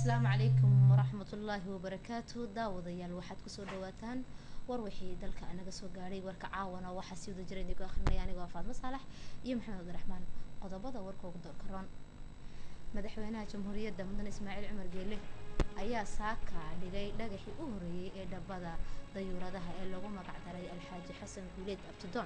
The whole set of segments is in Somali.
asalaamu calaykum waraxmatullaahi wabarakaatu daawadayaal waxaad kusoo dhawaataan war wixii dalka naga soo gaadhay warka caawana waxaa sii wada jira idinku akhrinaya anigoo faadmo saalax iyo maxamed abdiraxmaan qodobada warka ugu door karoon madaxweynaha jamhuuriyadda mudan ismaaciil cumar geele ayaa saaka dhigay dhagaxii u horeeyey ee dhabada dayuuradaha ee lagu magacdaray alxaaji xasan guuleed abtidoon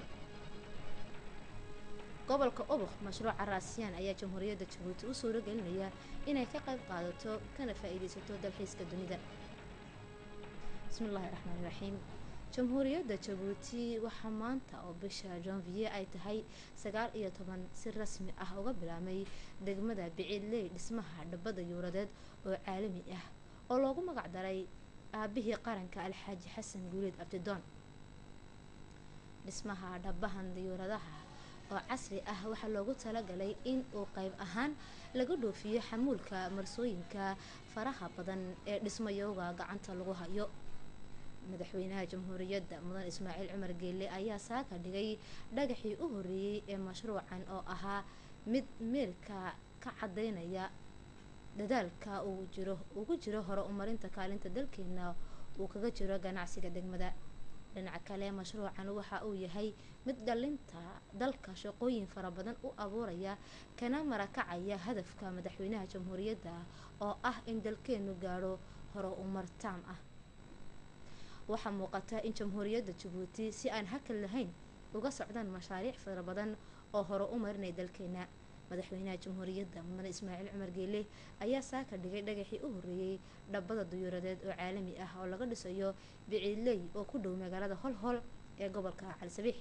gobolka ubuk mashruuca raasiyaan ayaa jamhuuriyadda jabuuti u suuro gelinaya inay ka qayb qaadato kana faa-iideysato dalxiiska dunida bismillaahi raxmaani raxiim jamhuuriyadda jabuuti waxaa maanta oo bisha janvier ay tahay sagaal iyo toban si rasmi ah uga bilaabmay degmada biciidley dhismaha dhabada yuuradeed oo caalami ah oo loogu magacdaray aabihii qaranka alxaaji xasan guuleed abdidoon dhismaha dhabahan dayuuradaha oo casri ah waxaa loogu talagalay in uu qayb ahaan laga dhoofiyo xamuulka marsooyinka faraha badan ee dhismayowga gacanta lagu hayo madaxweynaha jamhuuriyadda mudan ismaaciil cumar geelle ayaa saaka dhigay dhagaxii u horeeyey ee mashruucan oo ahaa mid meelka ka cadeynaya dadaalka uu jiro ugu jiro hore umarinta kaalinta dalkeena uu kaga jiro ganacsiga degmada dhinaca kale mashruucan waxa uu yahay mid dhalinta dalka shaqooyin fara badan u abuuraya kana marakacaya hadafka madaxweynaha jamhuuriyadda oo ah in dalkeenu gaadho hore umar taam ah waxaa muuqata in jamhuuriyadda jabuuti si aan hakal lahayn uga socdaan mashaariic fara badan oo hore u marinay dalkeena madaxweynaha jamhuuriyadda mudan ismaaciil cumar geele ayaa saaka dhigay dhagaxii u horeeyey dhabada duyuuradeed oo caalami ah oo laga dhisayo biciidley oo ku dhow magaalada holhol ee gobolka calisabiix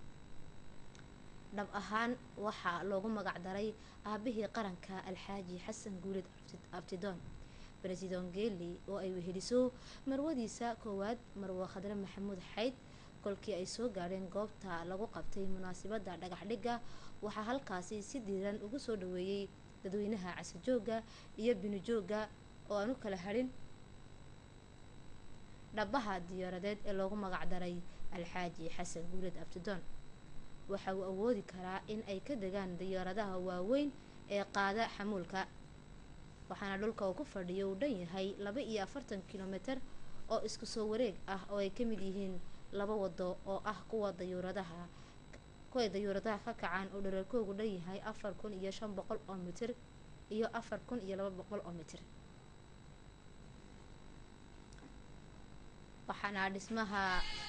dhab ahaan waxaa loogu magacdaray aabihii qaranka alxaaji xasan guuleed abtidoon bresidan geeli oo ay weheliso marwadiisa koowaad marwo khadre maxamuud xayd kolkii ay soo gaadheen goobta lagu qabtay munaasabadda dhagaxdhigga waxaa halkaasi si diiran ugu soo dhaweeyey dadweynaha casijooga iyo binijooga oo aan u kala hadhin dhabaha diyaaradeed ee loogu magacdaray alxaaji xasan guuleed abtidoon waxa uu awoodi karaa in ay ka degaan diyaaradaha waaweyn ee qaada xamuulka waxaana dhulka uu ku fadhiyo uu dhan yahay laba iyo afartan kilomitir oo isku soo wareeg ah oo ay ka mid yihiin laba wado oo ah kuwa dayuuradaha kuway dayuuradaha ka kacaan oo dherarkoogu dhan yahay afar kun iyo shan boqol oo mitir iyo afar kun iyo laba boqol oo mitir waxaana dhismaha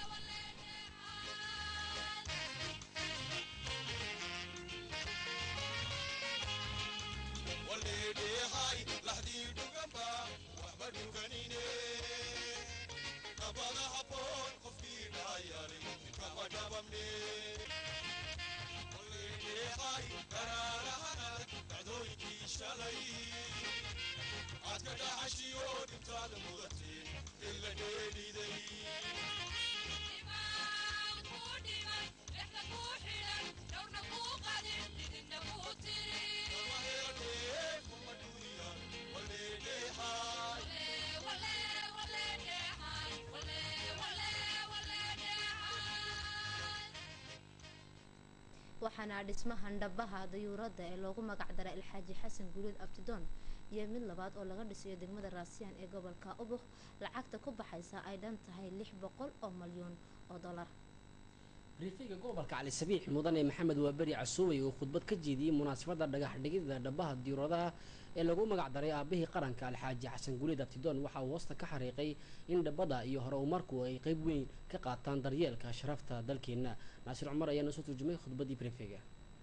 waxaana dhismahan dhabaha dayuuradda ee loogu magacdaray alxaaji xasan guuleed abtidoon iyo mid labaad oo laga dhisayo degmada raasiyaan ee gobolka ubuk lacagta ku baxaysa ay dhan tahay lix boqol oo malyuun oo dollar briifiga gobolka cali sabiix mudane maxamed waaberi casuubay oo khudbad ka jeediyey munaasabadda dhagax dhigida dhabaha diyuuradaha ee lagu magacdaray aabihii qaranka alxaaji xasan guuleed abtidoon waxa uu hoosta ka xariiqay in dhabada iyo hore umarku ay qeyb weyn ka qaataan daryeelka sharafta dalkeena naasir cumar ayaa noo soo turjumay khudbaddii briifiga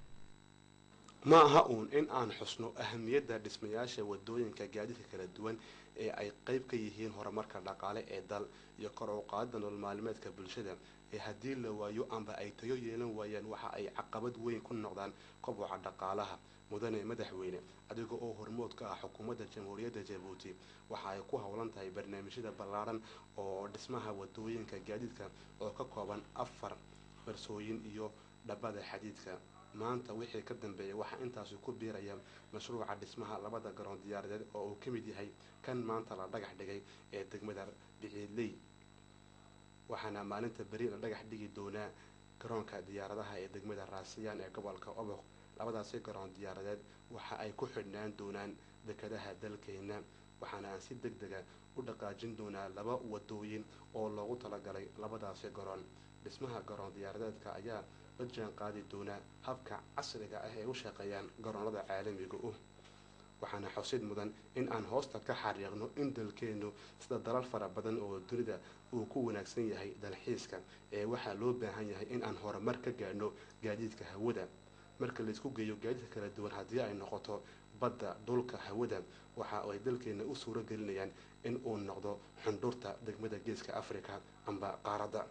ma aha uun in aan xusno ahamiyadda dhismayaasha wadooyinka gaadiidka kala duwan ee ay qeyb ka yihiin horumarka dhaqaale ee dal iyo kor u qaadida nolol maalmeedka bulshada ee haddii la waayo amba ay tayo yeelan waayaan waxa ay caqabad weyn ku noqdaan koboca dhaqaalaha mudane madaxweyne adiga oo hormood ka ah xukuumadda jamhuuriyadda jabuuti waxa ay ku howlan tahay barnaamijyada ballaaran oo dhismaha wadooyinka gaadiidka oo ka kooban afar farsooyin iyo dhabada xadiidka maanta wixii ka dambeeya waxaa intaasi ku biiraya mashruuca dhismaha labada garoon diyaaradeed oo uu ka mid yahay kan maanta la dhagax dhigay ee degmada biciidley waxaana maalinta beri la dhagax dhigi doonaa garoonka diyaaradaha ee degmada raasiyaan ee gobolka oboq labadaasi garoon diyaaradeed waxa ay ku xidhnaan doonaan dekadaha dalkeena waxaana aan si deg dega u dhaqaajin doonaa laba wadooyin oo loogu talagalay labadaasi garoon dhismaha garoon diyaaradeedka ayaa la jaan qaadi doonaa habka casriga ah ee u shaqeeyaan garoonada caalamiga uh waxaana xusid mudan in aan hoosta ka xariiqno in dalkeennu sida dalal fara badan oo dunida uu ku wanaagsan yahay dalxiiska ee waxaa loo baahan yahay in aan horumar ka gaadhno gaadiidka hawada marka laysku geeyo gaadiidka kala duwan haddii ay noqoto badda dhulka hawada waxa ay dalkeena u suuro gelinayaan in uu noqdo xundhurta degmada geeska africa amba qaaradda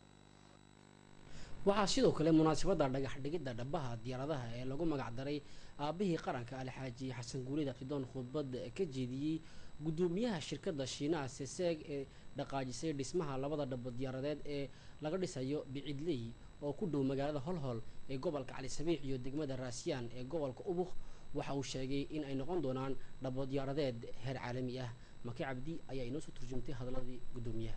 waxaa sidoo kale munaasabadda dhagax dhigidda dhabaha diyaaradaha ee lagu magac daray aabihii qaranka alxaaji xasan guulid abtidoon khudbad ka jeediyey guddoomiyaha shirkadda shiinaha seseeg ee dhaqaajisay dhismaha labada dhabo diyaaradeed ee laga dhisayo bicidley oo ku dhow magaalada holhol ee gobolka cali sabiix iyo degmada raasiyaan ee gobolka ubuk waxa uu sheegay in ay noqon doonaan dhabo diyaaradeed heer caalami ah maki cabdi ayaa inoo soo turjumtay hadalladii guddoomiyaha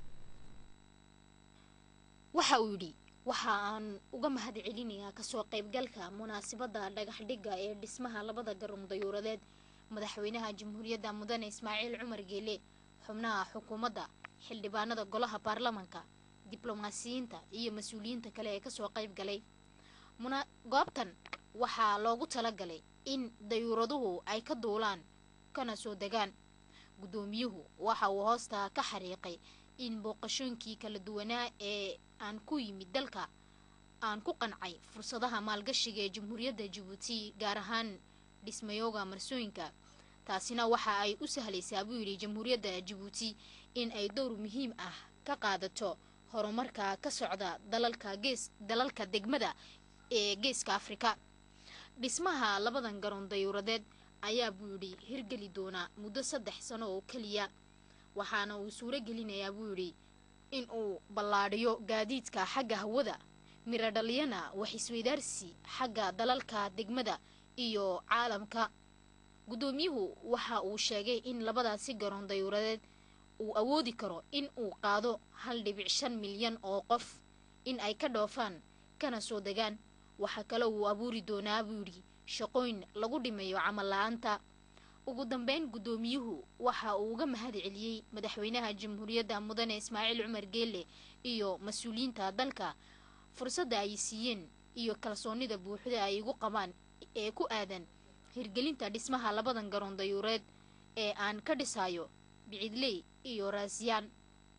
waxa uu yidhi waxa aan uga mahad celinayaa kasoo qaybgalka munaasabadda dhagax dhigga ee dhismaha labada garoon dayuuradeed madaxweynaha jamhuuriyadda mudane ismaaciil cumar geele xubnaha xukuumadda xildhibaanada golaha baarlamanka diblomaasiyiinta iyo mas-uuliyiinta kale ee kasoo qayb galay goobtan waxaa loogu talagalay in dayuuraduhu ay ka duulaan kana soo degaan guddoomiyuhu waxa uu hoosta ka xariiqay in booqashooyinkii kala duwanaa ee aan ku yimid dalka aan ku qancay fursadaha maalgashiga ee jamhuuriyadda jabuuti gaar ahaan dhismayooga marsooyinka taasina waxa ay u sahlaysaa buu yidhi jamhuuriyadda jabuuti in ay dowr muhiim ah ka qaadato horumarka ka socda dalalka gees dalalka degmada ee geeska afrika dhismaha labadan garoon dayuuradeed ayaa buu yidhi hirgeli doonaa muddo saddex sano oo keliya waxaana uu suuro gelinayaa buu yidhi in uu ballaadhiyo gaadiidka xagga hawada miro dhaliyana wax isweydaarsi xagga dalalka degmada iyo caalamka guddoomiyuhu waxa uu sheegay in labadaasi garoon dayuuradeed uu awoodi karo in uu qaado hal dhibic shan milyan oo qof in ay ka dhoofaan kana soo degaan waxaa kale uu abuuri doonaa buu yidhi shaqooyin lagu dhimayo camal la-aanta ugu dambeyn guddoomiyuhu waxa uu uga mahad celiyey madaxweynaha jamhuuriyadda mudane ismaaciil cumar geele iyo mas-uuliyiinta dalka fursadda ay siiyeen iyo kalsoonida buuxda ay igu qabaan ee ku aadan hirgelinta dhismaha labadan garoon dayuureed ee aan ka dhisayo bicidley iyo raasiyaan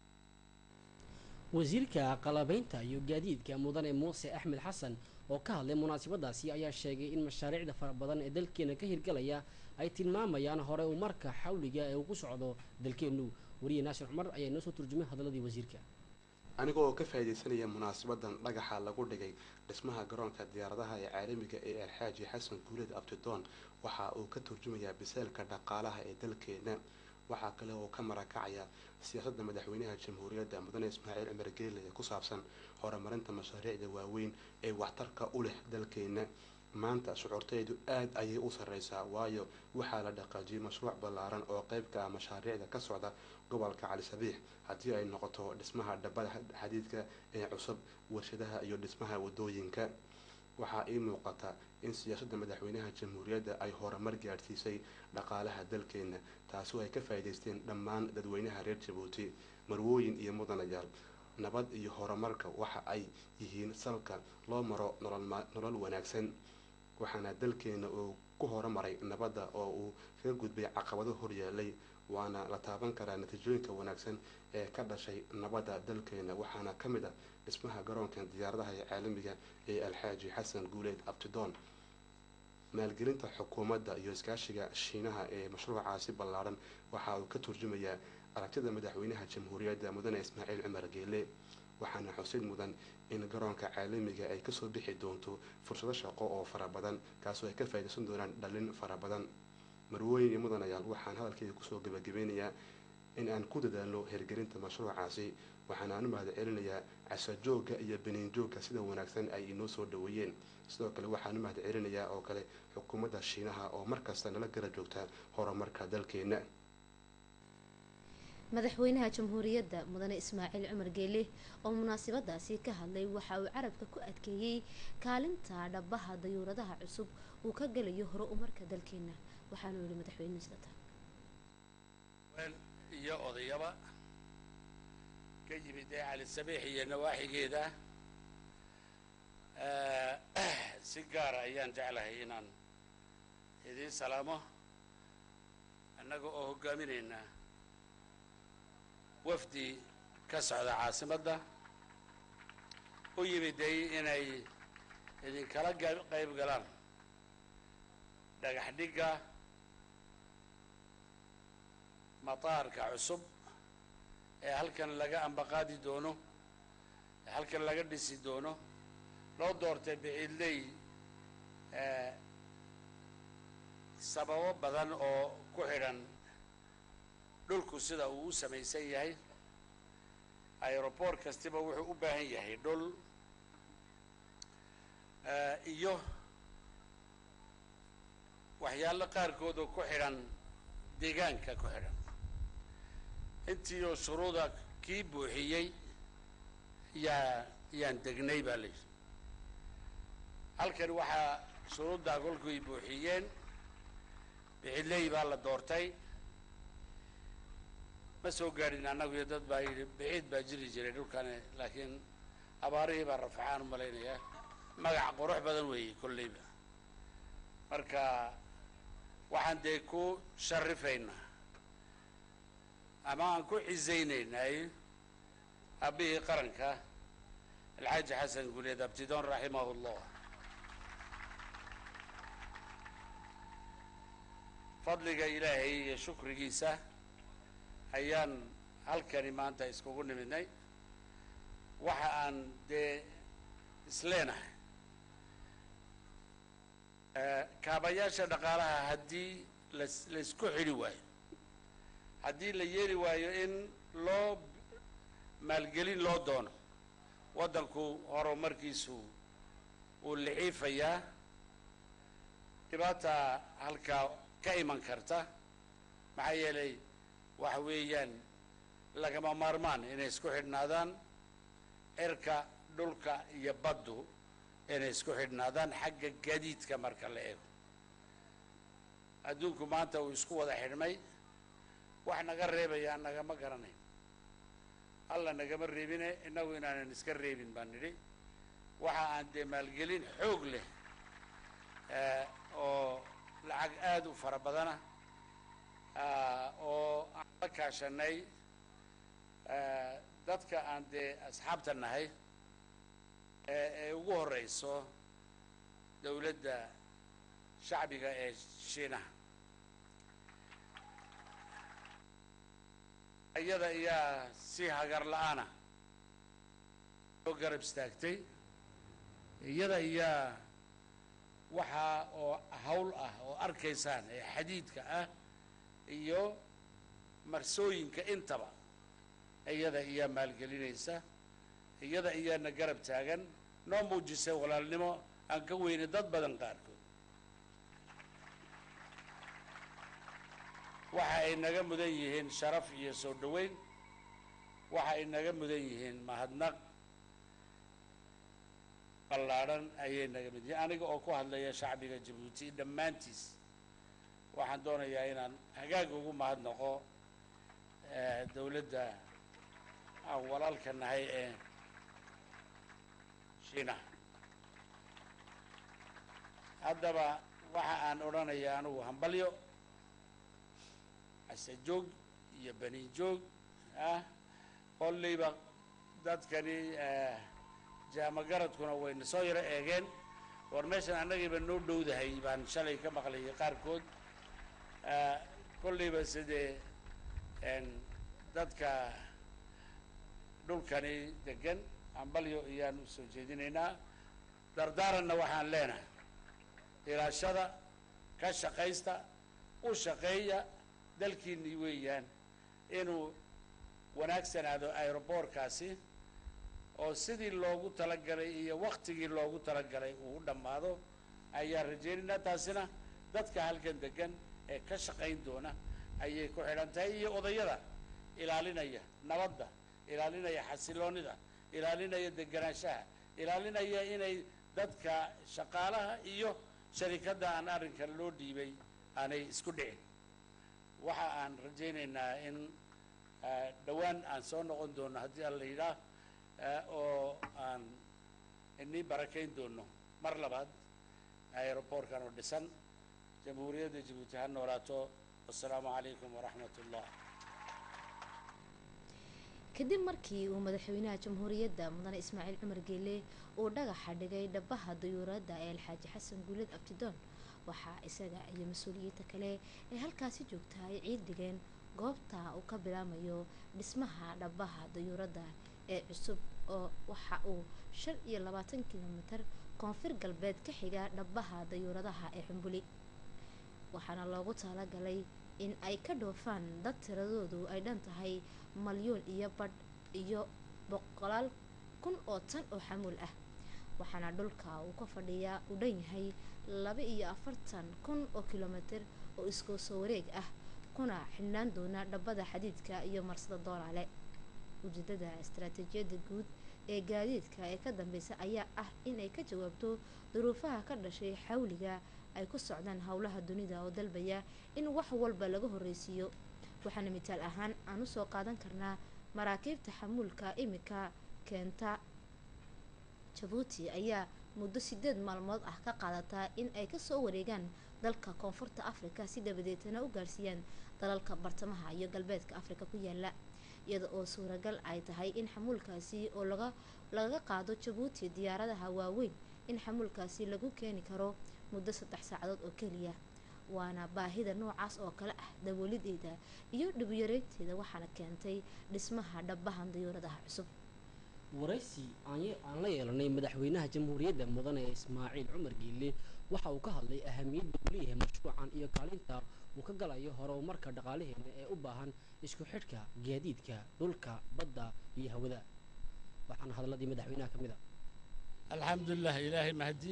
wasiirka qalabaynta iyo gaadiidka mudane muuse axmed xasan oo ka hadlay munaasabadaasi ayaa sheegay in mashaariicda fara badan ee dalkeena ka hirgalaya ay tilmaamayaan hore uu marka xawliga ee uu ku socdo dalkeennu wariye naashir cumar ayaa inoo soo turjumay hadalladii wasiirka aniga oo ka faa'iidaysanaya munaasabadan dhagaxa lagu dhigay dhismaha garoonka diyaaradaha ee caalamiga ee alxaaji xasan guuled abtidoon waxa uu ka turjumayaa biseelka dhaqaalaha ee dalkeena waxaa kale oo ka marakacaya siyaasadda madaxweynaha jamhuuriyadda mudane ismaaciil cumar geele ee ku saabsan horumarinta mashaariicda waaweyn ee waxtarka u leh dalkeena maanta shucuurtaydu aad ayay u sarreysaa waayo waxaa la dhaqaajiyay mashruuc ballaaran oo qayb ka ah mashaariicda ka socda gobolka cali sabiix haddii ay noqoto dhismaha dhabada xadiidka ee cusub warshadaha iyo dhismaha wadooyinka waxaa ii muuqata in siyaasadda madaxweynaha jamhuuriyadda ay horumar gaadhsiisay dhaqaalaha dalkeena taasi ay ka faa'iidaysteen dhammaan dadweynaha reer jabuuti marwooyin iyo mudanayaal nabad iyo horumarka waxa ay yihiin salka loo maro nolol wanaagsan waxaana dalkeena uu ku horumaray nabadda oo uu kaga gudbay caqabado horyaalay waana la taaban karaa natiijooyinka wanaagsan ee ka dhashay nabadda dalkeena waxaana ka mid ah dhismaha garoonkan diyaaradaha ee caalamiga ee alxaaji xasan guuleed abtidoon maalgelinta xukuumadda iyo iskaashiga shiinaha ee mashruucaasi ballaaran waxa uu ka turjumayaa aragtida madaxweynaha jamhuuriyadda mudane ismaaciil cumar geele waxaana xusid mudan in garoonka caalamiga ay kasoo bixi doonto fursado shaqo oo fara badan kaasoo ay ka faa'iidaysan doonaan dhalin fara badan marwooyin iyo mudanayaal waxaan hadalkeyga kusoo gabagabeynayaa in aan ku dadaalno hirgelinta mashruucaasi waxaana aan u mahad celinayaa casajoogga iyo beniinjoogga sida wanaagsan ay inoo soo dhaweeyeen sidoo kale waxaan u mahad celinayaa oo kale xukuumadda shiinaha oo markasta nala gara joogta horumarka dalkeena madaxweynaha jamhuuriyadda mudane ismaaciil cumar geele oo munaasabadaasi ka hadlay waxa uu carabka ku adkeeyey kaalinta dhabaha dayuuradaha cusub uu ka galayo hore umarka dalkeena waxaanu yihi madaxweynuhu sidata iyo odayaba ka yimid ee cali sabiix iyo nawaaxigeeda si gaara ayaan jeclahay inaan idiin salaamo annaga oo hoggaaminaynaa wafdi ka socda caasimadda u yimiday inay idinkala qayb galaan dhagax dhigga mataarka cusub ee halkan laga ambaqaadi doono ee halkan laga dhisi doono loo doortay biciidley sababo badan oo ku xidhan dhulku sida uu u samaysan yahay aeroport kastiba wuxuu u baahan yahay dhul iyo waxyaalo qaarkood oo ku xidhan deegaanka ku xidhan intii oo shuruuda kii buuxiyey yaa yaan degnay baa la yidhi halkan waxaa shuruuddaa kolkuy buuxiyeen bixiley baa la doortay ma soo gaadhin annagu iyo dad baa yidhi biciid baa jiri jiray dhulkani laakiin abaarihii baa rafacaan u malaynayaa magac qurux badan weeyey kolleyba marka waxaan dee ku sharifaynaa ama aan ku cisaynaynay aabihii qaranka alxaaji xasan guleed abtidoon raximahu llah fadliga ilaahay iyo shukrigiisa ayaan halkani maanta iskugu nimidnay waxa aan dee isleenahay kaabayaasha dhaqaalaha haddii las laysku xidhi waayo haddii la yeeli waayo in loo maalgelin loo doono waddanku horumarkiisu uu liciifayaa dhibaata halkaa ka iman karta maxaa yeelay waxa weeyaan lagama maarmaan inay isku xidhnaadaan cirka dhulka iyo baddu inay isku xidhnaadaan xagga gaadiidka marka la eego adduunku maanta uu isku wada xidhmay wax naga reebayaa nagama garanayn alla nagama reebine innagu inaanan iska reebin baan nidhi waxa aan dee maalgelin xoog leh oo lacag aada u fara badana oo aan la kaashanay dadka aan dee asxaabta nahay ee ugu horeyso dowladda shacbiga ee shiinaha iyada ayaa si hagar la-aana soo garab istaagtay iyada ayaa waxaa oo hawl ah oo arkaysaan ee xadiidka ah iyo marsooyinka intaba iyada ayaa maalgelinaysa iyada ayaana garab taagan noo muujisay walaalnimo aan ka weynay dad badan qaarkood waxa ay naga mudan yihiin sharaf iyo soo dhoweyn waxa ay naga mudan yihiin mahadnaq ballaadhan ayay naga mid yihiin aniga oo ku hadlaya shacbiga jabuuti dhammaantiis waxaan doonayaa inaan hagaag ugu mahadnaqo dowladda aan walaalka nahay ee shiinaha haddaba waxa aan odhanayaa anigu hambalyo asejoog iyo bani joog ah kolleyba dadkani jaamagaradkuna wayna soo yaro eegeen war meeshan annagiiba noo dhowdahay baan shalay ka maqlayay qaarkood kolleyba sidee dadka dhulkani degan hambalyo ayaan u soo jeedinaynaa dardaaranna waxaan leenahay ilaashada ka shaqaysta u shaqeeya dalkiinii weeyaan inuu wanaagsanaado aeroboorkaasi oo sidii loogu talagalay iyo waktigii loogu talagalay uu u dhammaado ayaan rajaynaynaa taasina dadka halkan degan ee ka shaqayn doona ayay ku xidhan tahay iyo odayada ilaalinaya nabadda ilaalinaya xasiloonida ilaalinaya deganaanshaha ilaalinaya inay dadka shaqaalaha iyo sharikadda aan arrinkan loo dhiibay aanay isku dhicin waxa aan rajaynaynaa in eh, dhowaan aan soo noqon doono haddii alla yidhaah eh, oo aan inii barakayn doono mar labaad aeroboortkan oo dhisan jamhuuriyadda jabuuti ha noolaato wassalaamu calaykum waraxmat ullah kadib markii uu madaxweynaha jamhuuriyadda mudane ismaaciil cumar geele uu dhagaxa dhigay dhabaha dayuuradda ee alxaaji xasan guuled abtidoon waxaa isaga iyo mas-uuliyiinta kale ee halkaasi joogta ay ciid dhigeen goobta uu ka bilaamayo dhismaha dhabaha dayuuradda ee cusub oo waxa uu shan iyo labaatan kilomitir koonfur galbeed ka xiga dhabaha dayuuradaha ee xumbuli waxaana loogu talagalay in ay ka dhoofaan dad tiradoodu ay dhan tahay malyuun iyo badh iyo boqolaal kun oo tan oo xamuul ah waxaana dhulka uu ka fadhiyaa u dhan yahay laba iyo afartan kun oo kilomitir oo iskoo soo wareeg ah kuna xidhnaan doona dhabada xadiidka iyo marsada doolaale ujeedada istaraatiijiyadda guud ee gaadiidka ee ka dambeysa ayaa ah inay ka jawaabto duruufaha ka dhashay xawliga ay ku socdaan howlaha dunida oo dalbaya in wax walba laga horreysiiyo waxaana mitaal ahaan aan usoo qaadan karnaa maraakiibta xamuulka imika keenta jabuuti ayaa muddo sideed maalmood ah ka qaadataa in ay kasoo wareegaan dalka koonfurta afrika si dabadeetana u gaarsiiyaan dalalka bartamaha iyo galbeedka afrika ku yaala iyada oo suuragal ay tahay in xamuulkaasi oo laga lagaga qaado jabuuti diyaaradaha waaweyn in xamuulkaasi lagu keeni karo muddo saddex saacadood oo keliya waana baahida noocaas oo kale ah daboolideeda iyo dhibuyareynteeda waxaana keentay dhismaha dhabahan dayuuradaha cusub waraysi aan ye- aan la yeelanay madaxweynaha jamhuuriyadda mudane ismaaciil cumar geelle waxa uu ka hadlay ahamiyadda uu leeyahay mashruucan iyo kaalinta uu ka galayo horumarka dhaqaalaheena ee u baahan isku xidhka gaadiidka dhulka badda iyo hawada waxaana hadalladii madaxweynaha ka mid a alxamdulilah ilaahay mahdi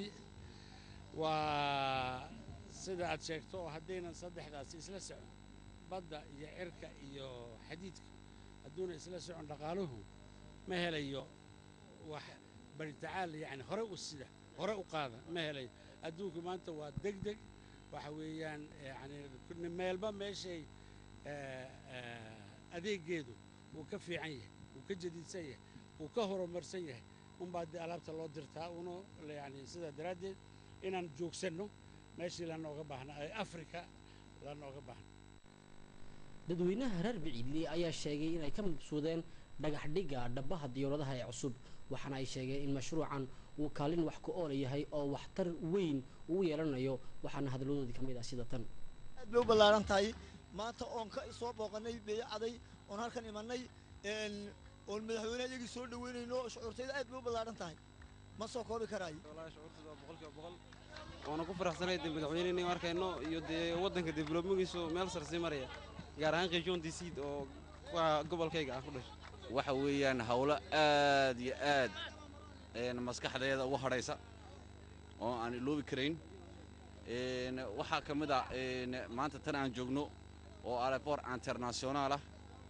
waa sida aad sheegto oo haddaynan saddexdaasi isla socon badda iyo cirka iyo xadiidka hadduuna isla socon dhaqaaluhu ma helayo wax baritacaal yani hore u sida hore u qaada ma helayo adduunku maanta waa deg deg waxa weeyaan yani meelba meeshay eh, eh, adeegeedu wuu ka fiican yahay wuu ka jadiidsan yahay wuu ka horumarsan yahay unbaa dee alaabta loo dirtaa una yani sidaa daraaddeed inaan joogsanno meeshii lanooga baahna ee afrika lanooga baahna dadweynaha reer biciidli ayaa sheegay inay ka mabsuudeen dhagax dhigga dhabaha diyaaradaha ee cusub waxaana ay sheegeen in mashruucan uu kaalin wax ku oola yahay oo waxtar weyn uu yeelanayo waxaana hadaladoodii ka mid ah sida tan aad bay u ballaaran tahay maanta oon ka soo booqanay beecaday oon halkan imanay een, oon madaxweynaha iyagii soo dhaweynayno shucuurtayda aad bay u ballaaran tahay ma soo koobi karaayo wallaahi shucuurtooda waa boqolkiiba boqol waana ku faraxsanay dee madaxweyneyni arkayno iyo dee waddanka developmengiisu meel sare sii maraya gaar ahaan qiijoon disiid oo waa gobolkayga aan ku dhashay waxa weeyaan hawlo aad iyo aad een, maskaxdeeda ugu hadhaysa oo aan iloobi karayn Een, waxaa ka mid ah een, maanta tan aan joogno oo aeroport international ah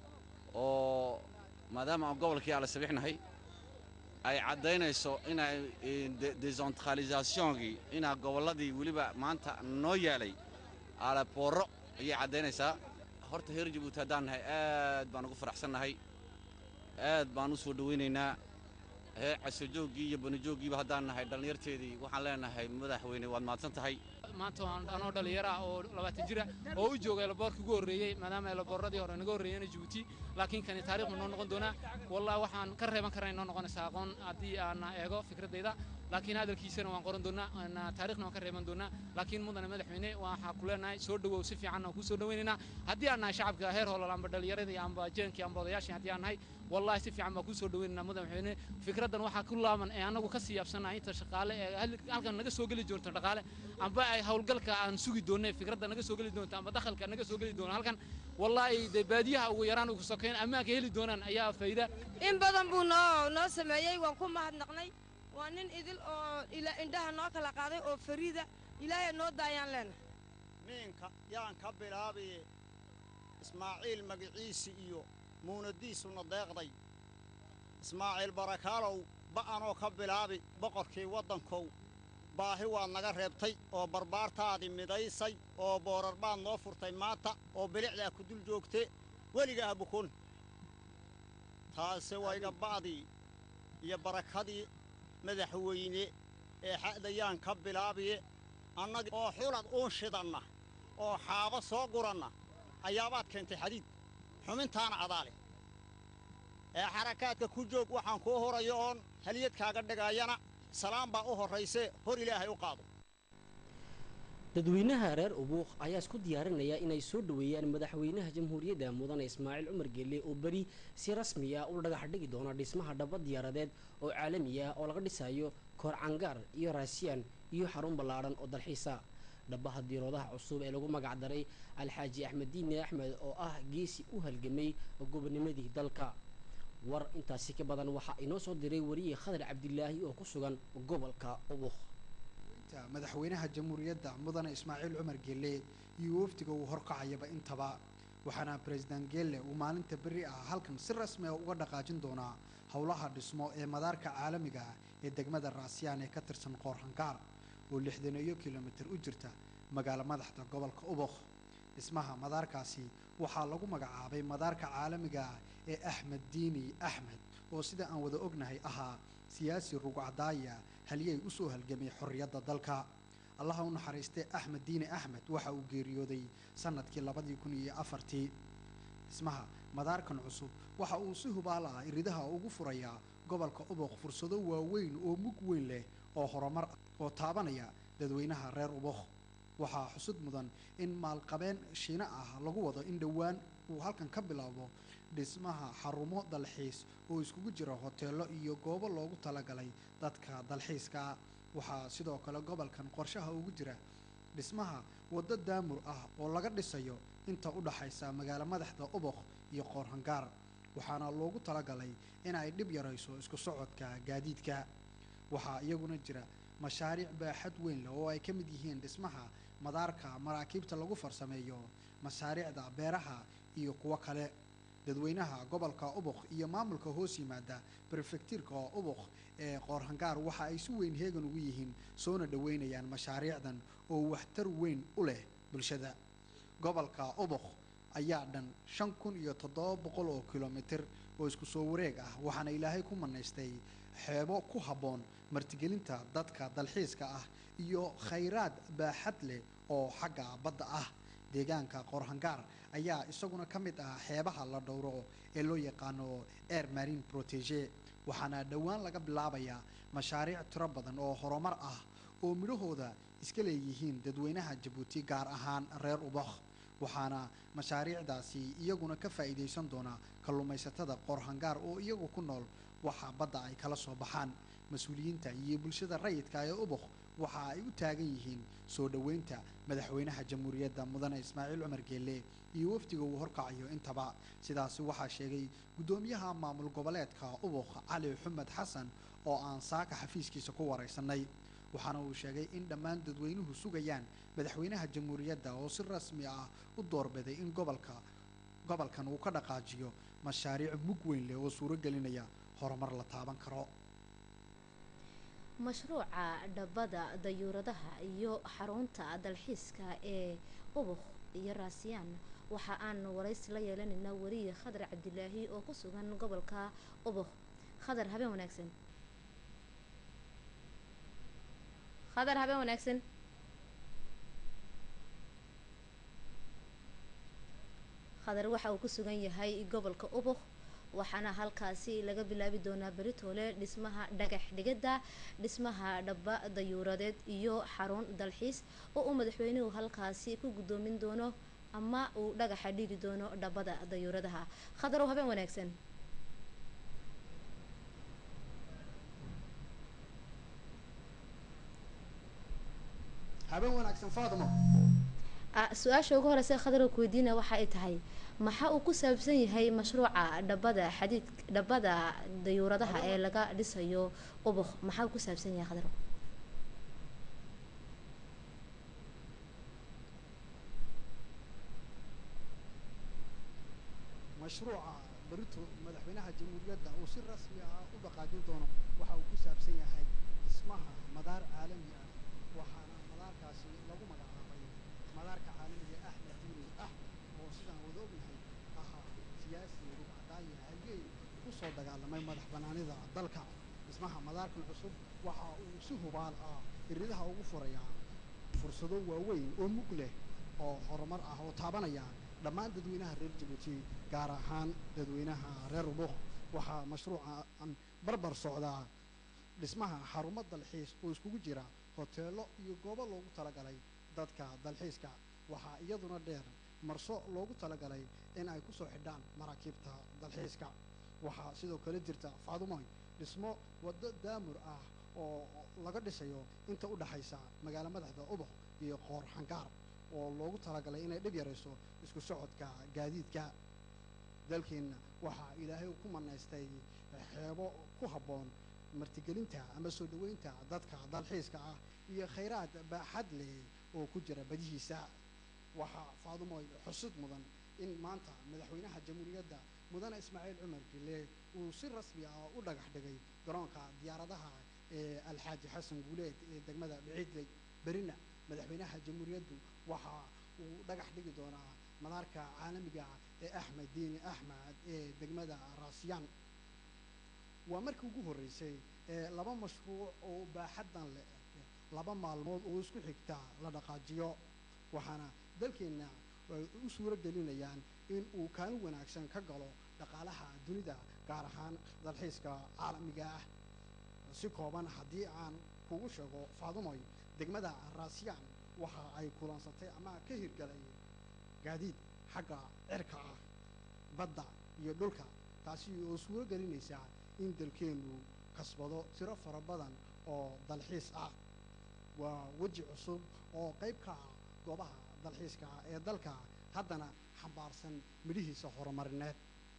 oo maadaama aan gobolkii ala sabixnahay ay caddaynayso inay een, de- decentralisationkii inaa gobolladii weliba maanta noo yaalay aeroporro ayay caddaynaysaa horta heer jabuuti haddaan nahay aad baan ugu faraxsannahay aad baan u soo dhowaynaynaa hee casojooggii iyo banajooggiiba haddaan nahay dhallinyarteedii waxaan leenahay madaxweyne waad mahadsan tahay maanta waan anoo dhalinyaro ah oo labaatan jira oo u jooga elaboorka ugu horreeyey maadaama elabooradii hore naga horreeyeen jabuuti laakiin kani taariikh noo noqon doonaa wallahi waxaan ka reeban karna noo noqonaysaa aqoon haddii aan eego fikradayda laakiin hadalkiisana waan qoran doonaa aan taariikhna waan ka reeban doonaa laakiin mudane madaxweyne waxaa ku leenahay soo dhowow si fiican aan kuu soo dhowaynaynaa haddii aan nahay shacabka heer holol amba dhallinyaradii amba jeenkii amba odayaashii haddii aan nahay wallahi si fiican baan kuu soo dhowaynaynaa mudane madaxweyne fikraddan waxaa ku laaban ee annagu ka sii yaabsanahay inta shaqaale ee hal- halkan naga soo geli doonto dhaqaale amba ay howlgalka aan sugi doonay fikradda naga soo geli doonto amba dakhalka naga soo geli doono halkan wallahi dee baadiyaha ugu yaraan ugu sokeyn ammaanka heli doonaan ayaa fayda in badan buu noo noo sameeyey waan ku mahadnaqnay waa nin idil oo ila indhaha noo kala qaaday oo fariida ilaahay noo daayaan leenahay miinka yaan ka bilaabiye ismaaciil magiciisi iyo muunadiisuna deeqday ismaaciil barakaalow ba'anoo ka bilaabi boqorkii waddankow baahi waad naga reebtay oo barbaartaadii midaysay oo boorar baad noo furtay maanta oo bilicdaa ku dul joogte weligaa bukun taase waa iga ba'dii iyo barakadii madaxweyne ee xa'dayaan ka bilaabiye annaga oo xulad uun shidanna oo xaabo soo guranna ayaabaad keentay xadiid xumintaana adaale ee xarakaadka ku joog waxaan kuu horayo oon haliyad kaaga dhigaayana salaan baa u horrayse hor ilaahay u qaado dadweynaha reer ubuuq ayaa isku diyaarinaya inay soo dhoweeyaan madaxweynaha jamhuuriyadda mudane ismaaciil cumar geelle oo beri si rasmi ah u dhagax dhigi doona dhismaha dhaba diyaaradeed oo caalami ah oo laga dhisayo koor cangaar iyo raasiyaan iyo xarun ballaadhan oo dalxiisa dhabaha diiroodaha cusub ee lagu magac daray alxaaji axmed diine axmed oo ah geesi u halgamay gobonimadii dalka war intaasi ka badan waxaa inoo soo diray wariye khadar cabdilaahi oo ku sugan gobolka ubuuq madaxweynaha jamhuuriyadda mudane ismaaciil cumar geelle iyo wafdiga uu horkacayaba intaba waxaana beresident geelle uu maalinta berri ah halkan si rasmi ah uga dhaqaajin doonaa howlaha dhismo ee madaarka caalamiga ah ee degmada raasiyaan ee ka tirsan qoorhangaar oo lixdaneeyo kilomitir u jirta magaalo madaxda gobolka ubuq dhismaha madaarkaasi waxaa lagu magacaabay madaarka caalamiga ah ee axmed diini axmed oo sida aan wada ognahay ahaa siyaasi rugcadaaya haliyey u soo halgamay xorriyadda dalka allaha u naxariistay axmed diini axmed waxa uu geeriyooday sannadkii labadii kun iyo afartii dhismaha madaarkan cusub waxa uu si hubaal ah iridaha ugu furayaa gobolka ubuq fursado waaweyn oo mug weyn leh oo horumar oo taabanaya dadweynaha reer ubuq waxaa xusud mudan in maalqabeen shiine ah lagu wado in dhowaan uu halkan ka bilaabo dhismaha xarumo dalxiis oo iskugu jira hoteello iyo goobo loogu talagalay dadka dalxiiska waxaa sidoo kale gobolkan qorshaha ugu jira dhismaha waddo daamur ah oo laga dhisayo inta u dhaxaysa magaalo madaxda ubuq iyo qoorhangaar waxaana loogu talagalay in ay dhib yarayso isku socodka gaadiidka waxaa iyaguna jira mashaariic baaxad weyn leh oo ay ka mid yihiin dhismaha madaarka maraakiibta lagu farsameeyo mashaariicda beeraha iyo kuwo kale dadweynaha gobolka ubuq iyo maamulka hoos yimaada brefektiirka ubuq ee qoorhangaar waxa ay si weyn heegan ugu yihiin soona dhoweynayaan mashaariicdan oo waxtar weyn u leh bulshada gobolka ubuq ayaa dhan shan kun iyo toddoba boqol oo kilomitir oo isku soo wareeg ah waxaana ilaahay ku manaystay xeebo ku habboon martigelinta dadka dalxiiska ah iyo khayraad baaxad leh oo xagga badda ah deegaanka qoorhangaar ayaa isaguna ka mid ah xeebaha la dhowro ee loo yaqaano air marine protege waxaana dhowaan laga bilaabayaa mashaariic tiro badan oo horumar ah oo midhahooda iska leeyihiin dadweynaha jabuuti gaar ahaan reer ubakh waxaana mashaariicdaasi iyaguna ka faa'iidaysan doonaa kalluumaysatada qoorhangaar oo iyagu ku nool waxa badda ay kala soo baxaan mas-uuliyiinta iyo bulshada rayidka ee ubakh waxa ay u taagan yihiin soo dhoweynta madaxweynaha jamhuuriyadda mudane ismaaciil cumar geelle iyo wafdiga uu horkacayo intaba sidaasi waxaa sheegay guddoomiyaha maamul goboleedka ubukh cali xumed xasan oo aan saaka xafiiskiisa ku waraysanay waxaana uu sheegay in dhammaan dadweynuhu sugayaan madaxweynaha jamhuuriyadda oo si rasmi ah u doorbiday in gobolka gobolkan uu ka dhaqaajiyo mashaariic mug weyn leh oo suuro gelinaya horumar la taaban karo mashruuca dhabada dayuuradaha iyo xarunta dalxiiska ee ubukh iyo raasiyaan waxa aan waraysi la yeelanaynaa wariye khadar cabdilaahi oo ku sugan gobolka ubukh khadar habeen wanaagsan khadar habeen wanaagsan khadar waxa uu ku sugan yahay gobolka ubukh waxaana halkaasi laga bilaabi doonaa beritoole dhismaha dhagax dhigada dhismaha dhaba dayuuradeed iyo xarun dalxiis oo uu madaxweynuhu halkaasi ku guddoomin doono ama uu dhagaxa dhigi doono dhabada dayuuradaha khadarow habeen wanaagsan habeen wanaagsan faadimo su-aasha ugu horeysa khadarow ku weydiina waxa ay tahay maxaa uu ku saabsan yahay mashruuca dhabada xadiid dhabada dayuuradaha ee laga dhisayo ubukh maxaa uu ku saabsan yahay khadarow mashruuca berito madaxweynaha jamhuuriyadda uu si rasmi ah u dhaqaajin doono waxa uu ku saabsan yahay dhismaha madaar caalami ah waxaana madaarkaasi lagu magacaabay madaarka caalamiga axmed diini axmed oo sidaan wada ognahay ahaa siyaasi rugcadaaya halyeey u soo dagaalamay madax bannaanida dalka dhismaha madaarkan cusub waxa uu si hubaal ah iridaha ugu furayaa fursado waaweyn oo mug leh oo horumar ah oo taabanaya dhammaan dadweynaha reer jabuuti gaar ahaan dadweynaha reer ubuq waxaa mashruuca barbar socdaa dhismaha xarumo dalxiis oo iskugu jira hoteello iyo goobo loogu talagalay dadka dalxiiska waxaa iyaduna dheer marso loogu talagalay in ay ku soo xidhaan maraakiibta dalxiiska waxaa sidoo kale jirta faadumoy dhismo waddo daamur ah oo laga dhisayo inta u dhaxaysa magaalo madaxda ubuq iyo qoor xangaar oo loogu talagalay inay dhib yarayso isku socodka gaadiidka dalkeenna waxaa ilaahay ku manaystay xeebo ku habboon martigelinta ama soo dhoweynta dadka dalxiiska ah iyo khayraad baaxad leh oo ku jira badihiisa waxaa faadumoy xusid mudan in maanta madaxweynaha jamhuuriyadda mudane ismaaciil cumar gille uu si rasmi ah u dhagax dhigay garoonka diyaaradaha ee alxaaji xasan guuleed ee degmada biciidley berina madaxweynaha jamhuuriyaddu waxa uu dhagax dhigi doonaa madaarka caalamiga ee axmed diini axmed ee degmada raasiyaan waa markii ugu horreysay ee laba mashruuc oo baaxaddan leh laba maalmood oo isku xigta la dhaqaajiyo waxaana dalkeenna ay u suuro gelinayaan in uu kaalin wanaagsan ka galo dhaqaalaha dunida gaar ahaan dalxiiska caalamiga ah si kooban haddii aan kugu sheego faadumoy degmada raasiyaan waxa ay kulansatay ama ka hirgalay gaadiid xagga cirka ah badda iyo dhulka taasi oo suuro gelinaysa in dalkeennu kasbado tiro fara badan oo dalxiis ah waa weji cusub oo qayb ka ah goobaha dalxiiska ee dalka haddana xambaarsan midhihiisa horumarineed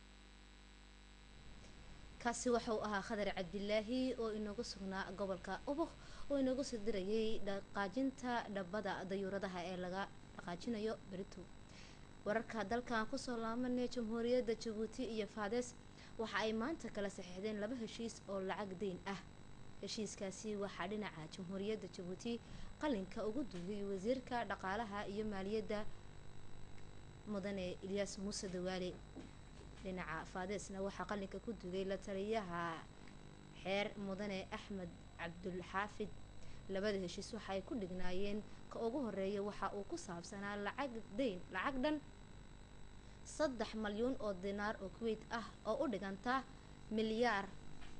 kaasi waxa uu ahaa khadar cabdilaahi oo inoogu sugnaa gobolka ubuk oo inoogu soo dirayay dhaqaajinta dhabbada dayuuradaha ee laga dhaqaajinayo berito wararka dalkan kusoo laabanaya jamhuuriyadda jabuuti iyo faades waxa ay maanta kala saxiixdeen laba heshiis oo lacag deyn ah heshiiskaasi waxaa dhinaca jamhuuriyadda jabuuti qalinka ugu duugay wasiirka dhaqaalaha iyo maaliyadda mudane ilyaas muuse dawaale dhinaca faadeesna waxaa qalinka ku dugay la taliyaha xeer mudane axmed cabdulxaafid labada heshiis waxa ay ku dhignaayeen ka ugu horeeya waxa uu ku saabsanaa lacag deyn lacag dhan saddex malyuun oo dinaar oo kuweyt ah oo u dhiganta milyaar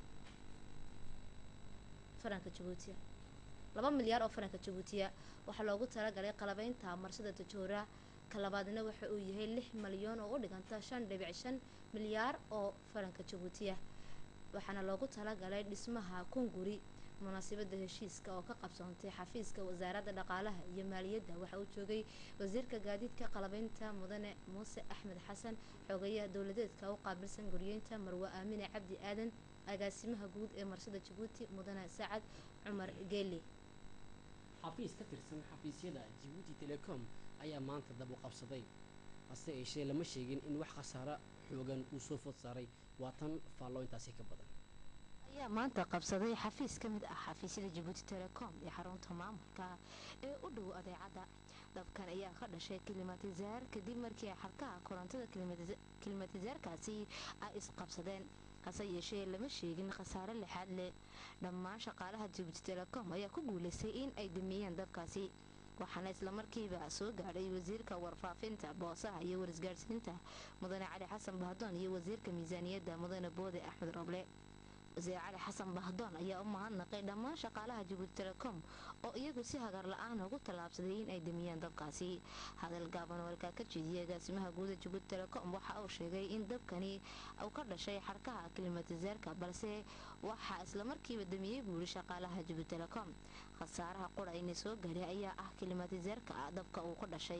faranka jabuutiya laba milyaar oo faranka jabuutiya waxaa loogu talagalay qalabeynta marsada tajoora ka labaadna waxa uu yahay lix malyan oo u dhiganta shan dhibic shan milyaar oo faranka jabuutiya waxaana loogu talagalay dhismaha kunguri munaasabada heshiiska oo ka qabsoontay xafiiska wasaaradda dhaqaalaha iyo maaliyadda waxa uu joogay wasiirka gaadiidka qalabeynta mudane muuse axmed xasan xogeyaha dowladeedka u qaabilsan guryeynta marwe aamine cabdi aadan agaasimaha guud ee marsada jabuuti mudane sacad cumar geeli xafiis ka tirsan xafiisyada jabuuti telecom ayaa maanta dab u qabsaday hase yeeshee lama sheegin in wax khasaaro xoogan uu soo food saaray waa tan faallo intaasi ka badan ayaa maanta qabsaday xafiis ka mid ah xafiisyada jabuuti telecom ee xarunta maamulka ee u dhow adeecadda dabkan ayaa ka dhashay kilimatisaar kadib markii xarkaha korontada kilimatisaarkaasi ay isqabsadeen hase yeeshee lama sheegin khasaare lixaad leh dhammaan shaqaalaha jabuuti telecom ayaa ku guulaystay in ay damiyeen dabkaasi waxaana islamarkiiba soo gaadhay wasiirka warfaafinta boosaha iyo warisgaadhsiinta mudane cali xasan bahdoon iyo wasiirka miisaaniyadda mudane boode axmed roble wasiir cali xasan bahdoon ayaa u mahadnaqay dhammaan shaqaalaha jabuuti telecom oo iyagu si hagar la-aan ugu tallaabsaday in ay damiyeen dabkaasi hadal gaaban oo halkaa ka jeediyay agaasimaha guuda jabuuti telecom waxa uu sheegay in dabkani uu ka dhashay xarkaha kilimatisaarka balse waxaa islamarkiiba damiyey buuri shaqaalaha jabuuti telecom khasaaraha qura ina soo gaadhay ayaa ah kilimatisaarka dabka uu ka dhashay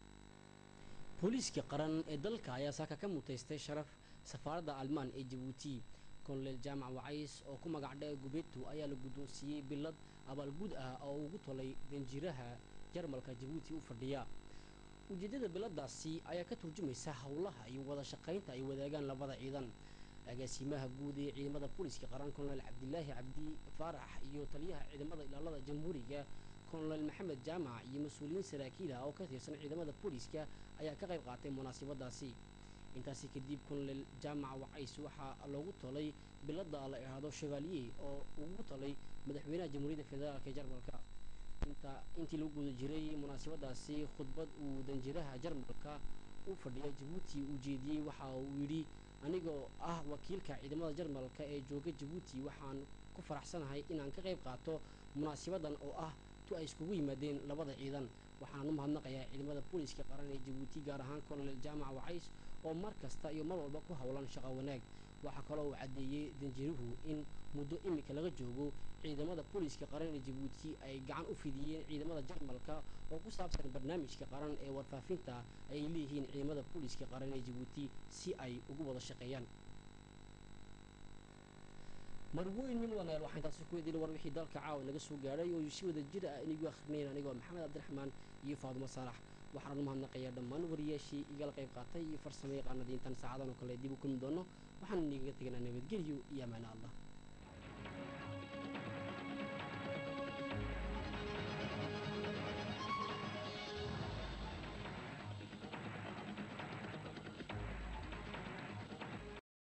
booliiskii qaran ee dalka ayaa saaka ka mutaystay sharaf safaaradda almaan ee jabuuti kolonel jaamac wacays oo ku magac dhee gubeetu ayaa la guddoonsiiyey bilad abaalguud ah oo ugu tolay danjiraha jarmalka jabuuti u fadhiya ujeeddada biladaasi ayaa ka turjumaysa howlaha iyo wada shaqaynta ay wadaagaan labada ciidan agaasimaha guud ee ciidamada booliiska qaran kolonel cabdilaahi cabdi faarax iyo taliyaha ciidamada ilaalada jamhuuriga kolonel maxamed jaamac iyo mas-uuliyiin saraakiil ah oo ka tirsan ciidamada booliiska ayaa ka qayb qaatay munaasabadaasi intaasi kadib kunlel jaamaca wacays waxaa loogu talay bilada la idhaahdo chevalier oo ugu talay madaxweynaha jamhuuriyadda federaalk ee jarmalka inta intii lagu guda jiray munaasabadaasi khudbad uu danjiraha jarmalka u fadhiya jabuuti uu jeediyey waxa uu yidhi anigoo ah wakiilka ciidamada jarmalka ee jooga jabuuti waxaan ku faraxsanahay inaan ka qayb qaato munaasabadan oo ah tu ay iskugu yimaadeen labada ciidan waxaan u mahadnaqayaa ciidamada booliiska qaran ee jabuuti gaar ahaan colonel jaamac wacays oo mar kasta iyo mar walba ku howlan shaqo wanaag waxaa kaloo uu caddeeyey danjiruhu in muddo imika laga joogo ciidamada booliiska qaran ee jabuuti ay gacan u fidiyeen ciidamada jarmalka oo ku saabsan barnaamijka qaran ee warfaafinta ay leeyihiin ciidamada booliiska qaran ee jabuuti si ay ugu wada shaqeeyaan marwooyin min wanaal waxaan taasi ku idin war wixii dalka caawa naga soo gaadhay oo si wada jir ah inigu akhrinayeen anigoo maxamed cabdiraxmaan iyo faadumo saalax waxaan u mahadnaqayaa dhammaan wariyaashii igala qayb qaatay iyo farsamo yaqaanadii intaan saacadan oo kale dib u kulmi doono waxaan inigaga teganaa nabadgelyo iyo amaano allah